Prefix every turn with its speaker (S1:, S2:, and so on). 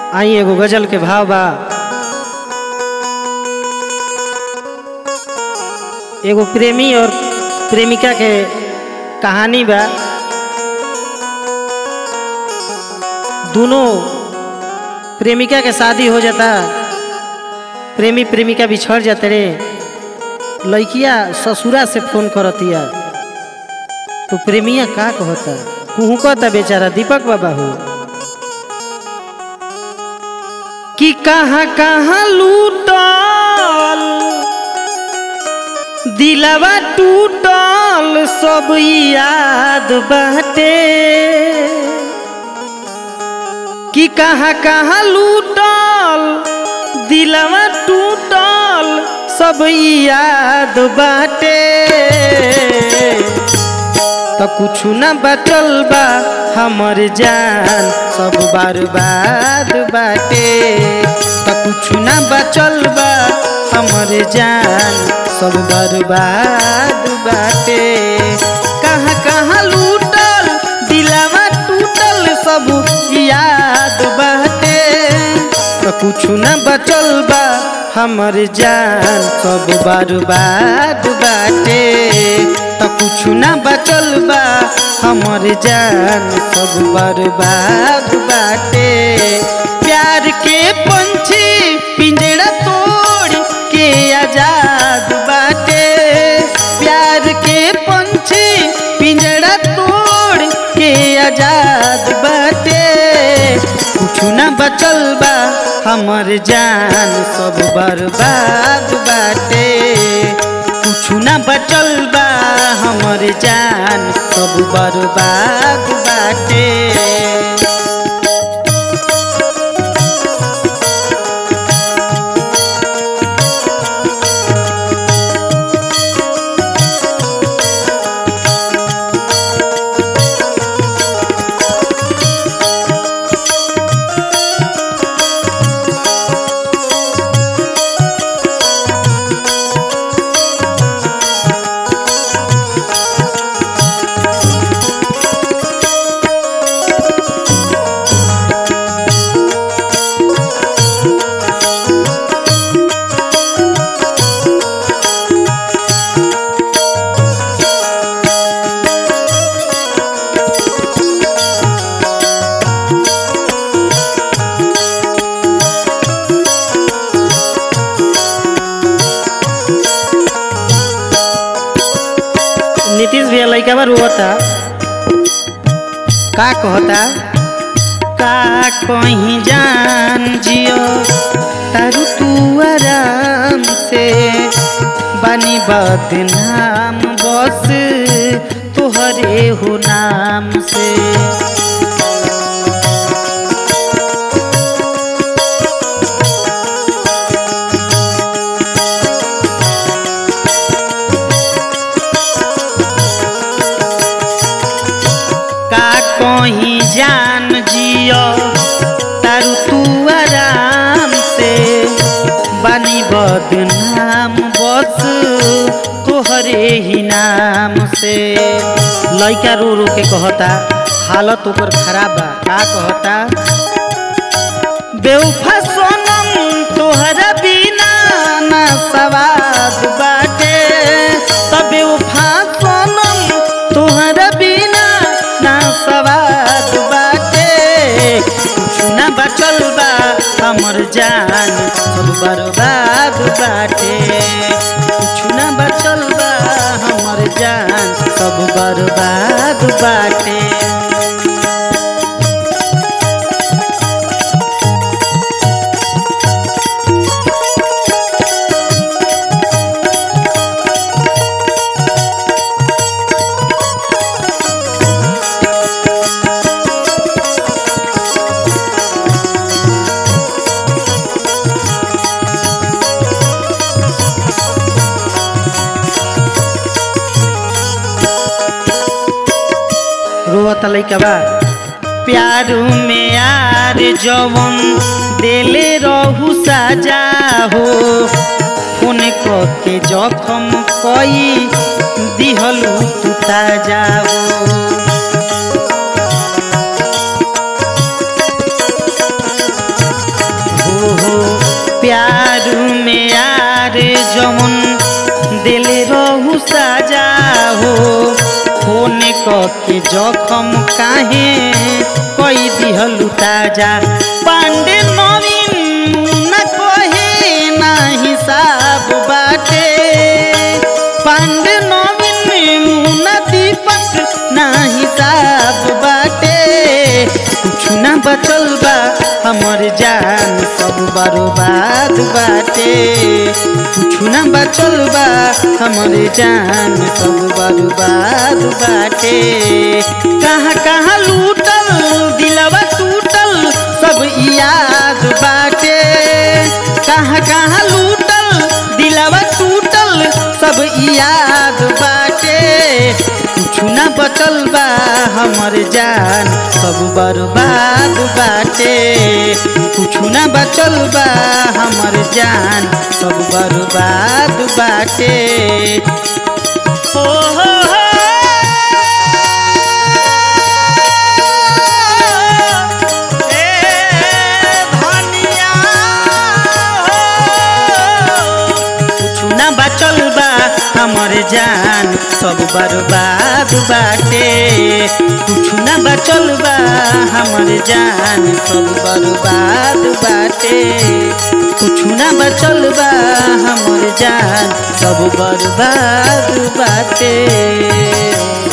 S1: आई एगो गजल के भाव बा एगो प्रेमी और प्रेमिका के कहानी बा दोनों प्रेमिका के शादी हो जाता प्रेमी प्रेमिका बिछड़ जाते रे लड़किया ससुरा से फोन करतिया तो प्रेमिया का कहता कुहू कहता बेचारा दीपक बाबा हो कि कहाँ कहाँ लूटल दिलवा टूटल सब याद बाटे कि कहाँ कहाँ लूटल दिलवा टूटल सब याद बाटे तो कुछ न बचल बा हमर जान सब बर्बाद बाटे तो कुछ न बचल बा हमर जान सब बर्बाद बाटे कहाँ कहाँ लूटल दिलावा टूटल सब याद बाटे तो कुछ न बचल बा हमर जान सब बर्बाद बाटे तो कुछ न बचल बा हमर जान सब बर्बाद बाटे प्यार के पंछी पिंजरा तोड़ के आजाद बाटे प्यार के पंछी पिंजरा तोड़ के आजाद बाटे कुछ न बचल बा हमर जान सब बर्बाद बाटे कुछ न बचल बा हमर जान सब बर्बाद बाटे नीतीश भैया लड़का बा रोता का कहता का कहीं जान जियो तारू तू आराम से बानी बदनाम बस तोहरे हो नाम से का कहीं जान जियो तारू तू आराम से बानी बदनाम बस तोहरे ही नाम से लड़का रो रो के कहता हालत ओकर खराब बा का कहता बेवफा सोनम तोहरा बिना ना सवाद बाटे तब बेवफा सोनम तोहरा बिना ना सवाद बाटे कुछ ना बचल बा हमर जान सब बर्बाद बाटे कुछ ना बचल बा हमर जान सब बर्बाद बाटे रोवत लइका बा प्यार में यार जवन देले रहू साजा हो फोन क के जखम कई दिहलू तू ताजा हो के जखम काहे कोई दिहलु ताजा पांडे नवीन न कहे ना हिसाब बाटे पांडे नवीन मुना दीपक ना हिसाब बाटे कुछ ना बचल बा हमर जान सब बर्बाद बाटे कुछ ना बचल बा हमर जान सब बर्बाद बाटे कहाँ कहाँ लूटल दिलवा टूटल सब याद बाटे कहाँ कहाँ लूटल दिलवा टूटल सब याद बाटे कुछ ना बचल बा हमर जान सब बर्बाद बाटे कुछ ना बचल बा हमर जान सब बर्बाद बाटे हो हो हो कुछ ना बचल बा हमर जान सब बर्बाद बाटे कुछ ना बचल बा हमर जान सब बर्बाद बाटे कुछ ना बचल बा हमर जान सब बर्बाद बाटे